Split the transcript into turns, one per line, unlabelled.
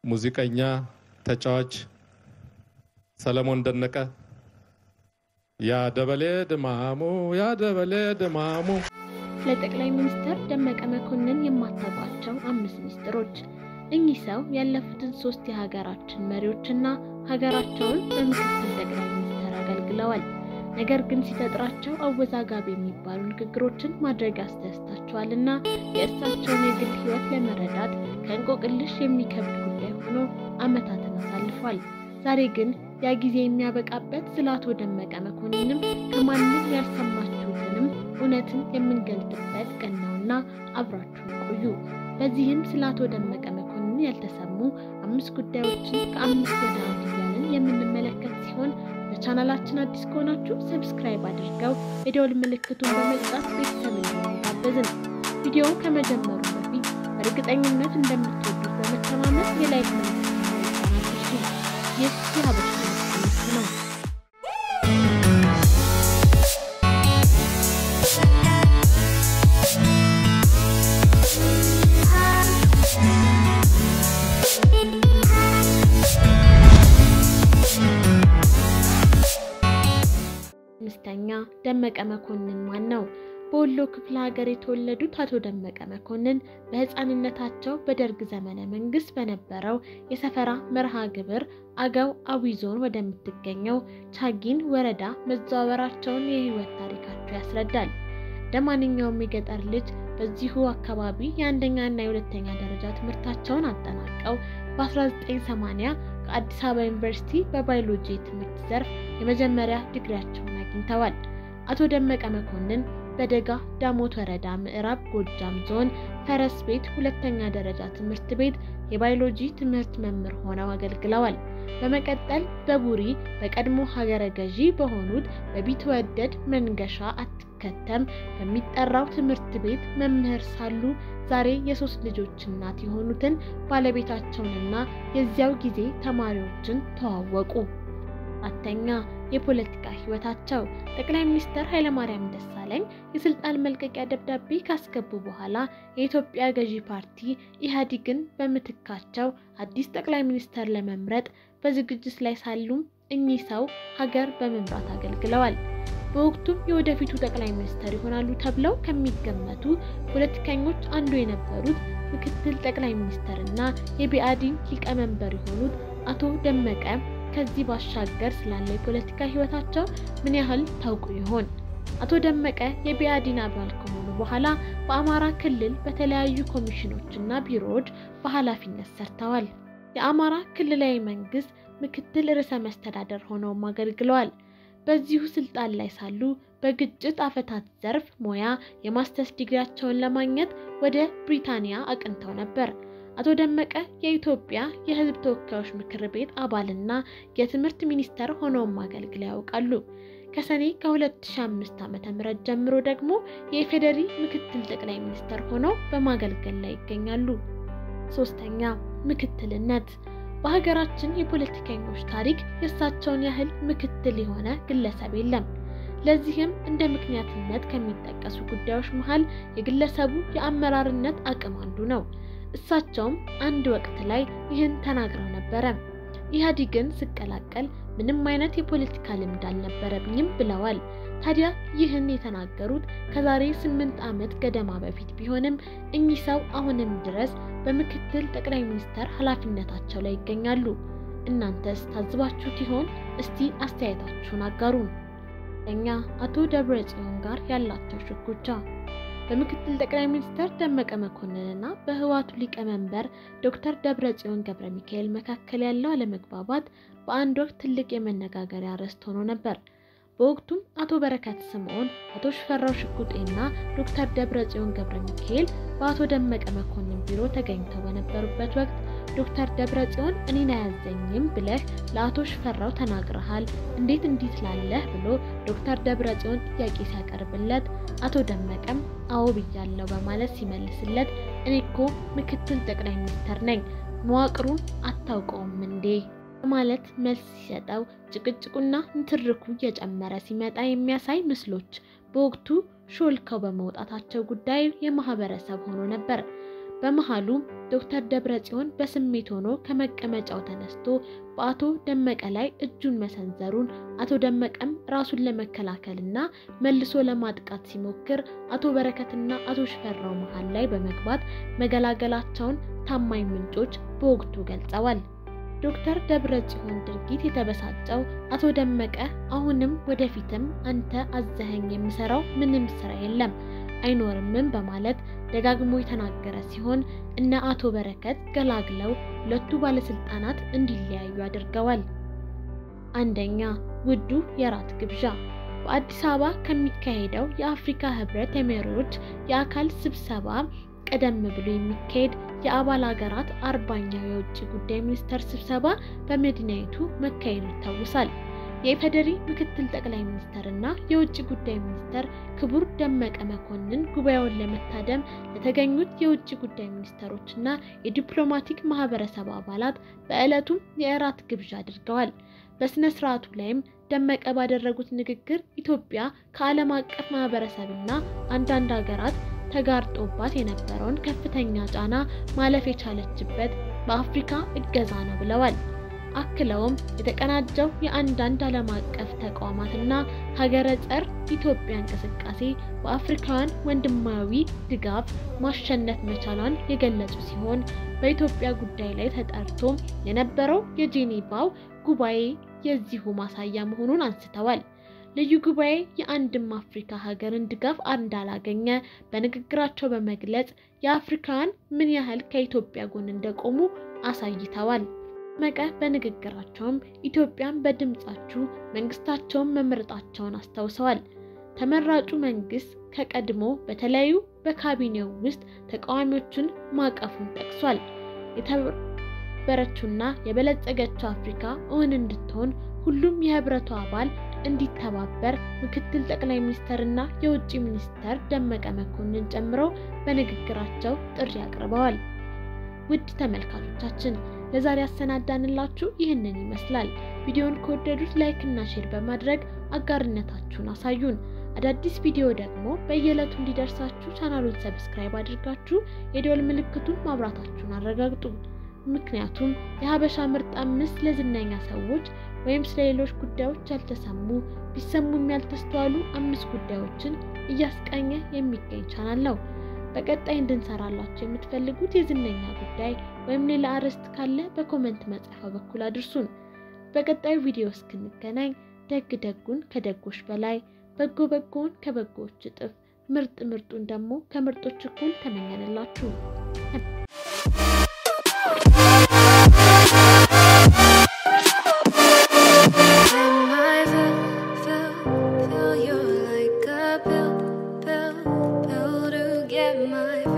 ሙዚቀኛ፣ ተጫዋች ሰለሞን ደነቀ፣ ያደበሌ ድማሙ ያደበሌ ድማሙ።
ለጠቅላይ ሚኒስትር ደመቀ መኮንን የማታውቋቸው አምስት ሚስጥሮች። እኚህ ሰው ያለፉትን ሶስት የሀገራችን መሪዎችና ሀገራቸውን በምክትል ጠቅላይ ሚኒስትር አገልግለዋል። ነገር ግን ሲፈጥራቸው አወዛጋቢ የሚባሉ ንግግሮችን ማድረግ ያስደስታቸዋልና የእርሳቸውን የግል ሕይወት ለመረዳት ከእንቆቅልሽ የሚከብድ ጉዳይ ሆኖ ዓመታትን አሳልፏል። ዛሬ ግን ያ ጊዜ የሚያበቃበት ስለ አቶ ደመቀ መኮንንም ከማንም ያልሰማችሁትንም እውነትን የምንገልጥበት ቀን ነውና አብራችሁን ቆዩ። በዚህም ስለ አቶ ደመቀ መኮንን ያልተሰሙ አምስት ጉዳዮችን ከአምስት ወደ አንድ እያልን የምንመለከት ሲሆን በቻናላችን አዲስ ከሆናችሁ ሰብስክራይብ አድርገው የደወል ምልክቱን በመጫት ቤተሰብ እንዲሆኑ ጋበዝን። ቪዲዮውን ከመጀመሩ በፊት በእርግጠኝነት እንደምትወዱት በመተማመን የላይክ ምልክት ይህ የሀበሻ ትምህርት ነው። አምስተኛ ደመቀ መኮንን ማን ነው? በወሎ ክፍለ ሀገር የተወለዱት አቶ ደመቀ መኮንን በሕፃንነታቸው በደርግ ዘመነ መንግስት በነበረው የሰፈራ መርሃ ግብር አገው አዊ ዞን ወደምትገኘው ቻጊን ወረዳ መዘዋወራቸውን የህይወት ታሪካቸው ያስረዳል። እንደ ማንኛውም የገጠር ልጅ በዚሁ አካባቢ የአንደኛና የሁለተኛ ደረጃ ትምህርታቸውን አጠናቀው በ1980 ከአዲስ አበባ ዩኒቨርሲቲ በባዮሎጂ የትምህርት ዘርፍ የመጀመሪያ ዲግሪያቸውን አግኝተዋል። አቶ ደመቀ መኮንን በደጋ ዳሞት ወረዳ ምዕራብ ጎጃም ዞን ፈረስ ቤት ሁለተኛ ደረጃ ትምህርት ቤት የባዮሎጂ ትምህርት መምህር ሆነው አገልግለዋል። በመቀጠል በቡሪ በቀድሞ ሀገረ ገዢ በሆኑት በቢትወደድ መንገሻ አትከተም በሚጠራው ትምህርት ቤት መምህር ሳሉ ዛሬ የሶስት ልጆች እናት የሆኑትን ባለቤታቸውንና የዚያው ጊዜ ተማሪዎችን ተዋወቁ። አራተኛ የፖለቲካ ህይወታቸው ጠቅላይ ሚኒስትር ኃይለማርያም ደሳለኝ የስልጣን መልቀቂያ ደብዳቤ ካስገቡ በኋላ የኢትዮጵያ ገዢ ፓርቲ ኢህአዴግን በምትካቸው አዲስ ጠቅላይ ሚኒስትር ለመምረጥ በዝግጅት ላይ ሳሉም እኚህ ሰው ሀገር በመምራት አገልግለዋል። በወቅቱም የወደፊቱ ጠቅላይ ሚኒስትር ይሆናሉ ተብለው ከሚገመቱ ፖለቲከኞች አንዱ የነበሩት ምክትል ጠቅላይ ሚኒስትርና የቢአዲን ሊቀመንበር የሆኑት አቶ ደመቀ ከዚህ ባሻገር ስላለ የፖለቲካ ህይወታቸው ምን ያህል ታውቁ ይሆን? አቶ ደመቀ የቢአዲን አባል ከሆኑ በኋላ በአማራ ክልል በተለያዩ ኮሚሽኖችና ቢሮዎች በኃላፊነት ሰርተዋል። የአማራ ክልላዊ መንግስት ምክትል ርዕሰ መስተዳደር ሆነውም አገልግለዋል። በዚሁ ስልጣን ላይ ሳሉ በግጭት አፈታት ዘርፍ ሙያ የማስተርስ ዲግሪያቸውን ለማግኘት ወደ ብሪታንያ አቅንተው ነበር። አቶ ደመቀ የኢትዮጵያ የሕዝብ ተወካዮች ምክር ቤት አባልና የትምህርት ሚኒስተር ሆነውም አገልግለው ያውቃሉ። ከሰኔ ከ2005 ዓ.ም ጀምሮ ደግሞ የኢፌዴሪ ምክትል ጠቅላይ ሚኒስተር ሆነው በማገልገል ላይ ይገኛሉ። ሶስተኛ ምክትልነት። በሀገራችን የፖለቲከኞች ታሪክ የእሳቸውን ያህል ምክትል የሆነ ግለሰብ የለም። ለዚህም እንደ ምክንያትነት ከሚጠቀሱ ጉዳዮች መሃል የግለሰቡ የአመራርነት አቅም አንዱ ነው። እሳቸውም አንድ ወቅት ላይ ይህን ተናግረው ነበረ። ኢህአዴግን ስቀላቀል ምንም አይነት የፖለቲካ ልምድ አልነበረብኝም ብለዋል። ታዲያ ይህን የተናገሩት ከዛሬ ስምንት ዓመት ገደማ በፊት ቢሆንም እኚህ ሰው አሁንም ድረስ በምክትል ጠቅላይ ሚኒስተር ኃላፊነታቸው ላይ ይገኛሉ። እናንተስ ታዝባችሁት ይሆን? እስቲ አስተያየታችሁን አጋሩን። እኛ አቶ ደብረ ጽዮን ጋር ያላቸው ሽኩቻ በምክትል ጠቅላይ ሚኒስትር ደመቀ መኮንንና በህወሓቱ ሊቀመንበር ዶክተር ደብረ ጽዮን ገብረ ሚካኤል መካከል ያለው አለመግባባት በአንድ ወቅት ትልቅ የመነጋገሪያ ርዕስ ሆኖ ነበር። በወቅቱም አቶ በረከት ስምዖን፣ አቶ ሽፈራው ሽጉጤና ዶክተር ደብረ ጽዮን ገብረ ሚካኤል በአቶ ደመቀ መኮንን ቢሮ ተገኝተው በነበሩበት ወቅት ዶክተር ደብረ ጽዮን እኔን አያዘኝም ብለህ ለአቶ ሽፈራው ተናግረሃል፣ እንዴት እንዲህ ትላለህ ብሎ ዶክተር ደብረ ጽዮን ጥያቄ ሲያቀርብለት አቶ ደመቀም አዎ ብያለሁ በማለት ሲመልስለት እኔ እኮ ምክትል ጠቅላይ ሚኒስትር ነኝ፣ መዋቅሩን አታውቀውም እንዴ በማለት መልስ ሲሰጠው ጭቅጭቁና ንትርኩ እየጨመረ ሲመጣ የሚያሳይ ምስሎች በወቅቱ ሾልከው በመውጣታቸው ጉዳዩ የማህበረሰብ ሆኖ ነበር። በመሃሉ ዶክተር ደብረጽዮን በስሜት ሆኖ ከመቀመጫው ተነስቶ በአቶ ደመቀ ላይ እጁን መሰንዘሩን አቶ ደመቀም ራሱን ለመከላከልና መልሶ ለማጥቃት ሲሞክር አቶ በረከትና አቶ ሽፈራው መሃል ላይ በመግባት መገላገላቸውን ታማኝ ምንጮች በወቅቱ ገልጸዋል። ዶክተር ደብረጽዮን ድርጊት የተበሳጨው አቶ ደመቀ አሁንም ወደፊትም አንተ አዘኸኝ የምሰራው ምንም ስራ የለም አይኖርምም በማለት ደጋግሞ የተናገረ ሲሆን እነ አቶ በረከት ገላግለው ሁለቱ ባለስልጣናት እንዲለያዩ አድርገዋል። አንደኛ ውዱ የራት ግብዣ በአዲስ አበባ ከሚካሄደው የአፍሪካ ህብረት የመሪዎች የአካል ስብሰባ ቀደም ብሎ የሚካሄድ የአባል ሀገራት አርባኛው የውጭ ጉዳይ ሚኒስተር ስብሰባ በመዲናይቱ መካሄዱ ይታወሳል። የኢፌዴሪ ምክትል ጠቅላይ ሚኒስተር እና የውጭ ጉዳይ ሚኒስተር ክቡር ደመቀ መኮንን ጉባኤውን ለመታደም ለተገኙት የውጭ ጉዳይ ሚኒስተሮች እና የዲፕሎማቲክ ማህበረሰብ አባላት በዕለቱም የእራት ግብዣ አድርገዋል። በስነ ስርዓቱ ላይም ደመቀ ባደረጉት ንግግር ኢትዮጵያ ከዓለም አቀፍ ማህበረሰብና አንዳንድ ሀገራት ተጋርጦባት የነበረውን ከፍተኛ ጫና ማለፍ የቻለችበት በአፍሪካ እገዛ ነው ብለዋል። አክለውም የተቀናጀው የአንዳንድ ዓለም አቀፍ ተቋማትና ሀገረ ጸር ኢትዮጵያ እንቅስቃሴ በአፍሪካውያን ወንድማዊ ድጋፍ ማሸነፍ መቻሏን የገለጹ ሲሆን በኢትዮጵያ ጉዳይ ላይ ተጠርቶ የነበረው የጄኔቫው ጉባኤ የዚሁ ማሳያ መሆኑን አንስተዋል። ልዩ ጉባኤ የአንድም አፍሪካ ሀገርን ድጋፍ እንዳላገኘ በንግግራቸው በመግለጽ የአፍሪካውያን ምን ያህል ከኢትዮጵያ ጎን እንደቆሙ አሳይተዋል። ደመቀ በንግግራቸውም ኢትዮጵያን በድምጻችሁ መንግስታቸውን መምረጣቸውን አስታውሰዋል። ተመራጩ መንግስት ከቀድሞ በተለያዩ በካቢኔው ውስጥ ተቃዋሚዎችን ማቀፉን ጠቅሷል። የተበረችውና የበለጸገችው አፍሪካ እውን እንድትሆን ሁሉም የህብረቱ አባል እንዲተባበር ምክትል ጠቅላይ ሚኒስተርና የውጭ ሚኒስተር ደመቀ መኮንን ጨምረው በንግግራቸው ጥሪ አቅርበዋል። ውድ ተመልካቾቻችን ለዛሬ ያሰናዳንላችሁ ይህንን ይመስላል። ቪዲዮውን ከወደዱት ላይክ እና ሼር በማድረግ አጋርነታችሁን አሳዩን። አዳዲስ ቪዲዮ ደግሞ በየዕለቱ እንዲደርሳችሁ ቻናሉን ሰብስክራይብ አድርጋችሁ የደወል ምልክቱን ማብራታችሁን አረጋግጡ። ምክንያቱም የሀበሻ ምርጥ አምስት ለዝነኛ ሰዎች ወይም ስለ ሌሎች ጉዳዮች ያልተሰሙ ቢሰሙም ያልተስተዋሉ አምስት ጉዳዮችን እያስቃኘ የሚገኝ ቻናል ነው። በቀጣይ እንድንሰራላችሁ የምትፈልጉት የዝነኛ ጉዳይ ወይም ሌላ አርዕስት ካለ በኮመንት መጻፊያ በኩል አድርሱን። በቀጣዩ ቪዲዮ እስክንገናኝ ደግ ደጉን ከደጎች በላይ በጎ በጎውን ከበጎዎች እጥፍ ምርጥ ምርጡን ደግሞ ከምርጦች እኩል ተመኘንላችሁ።
Feel you're like a pill, pill, pill to get my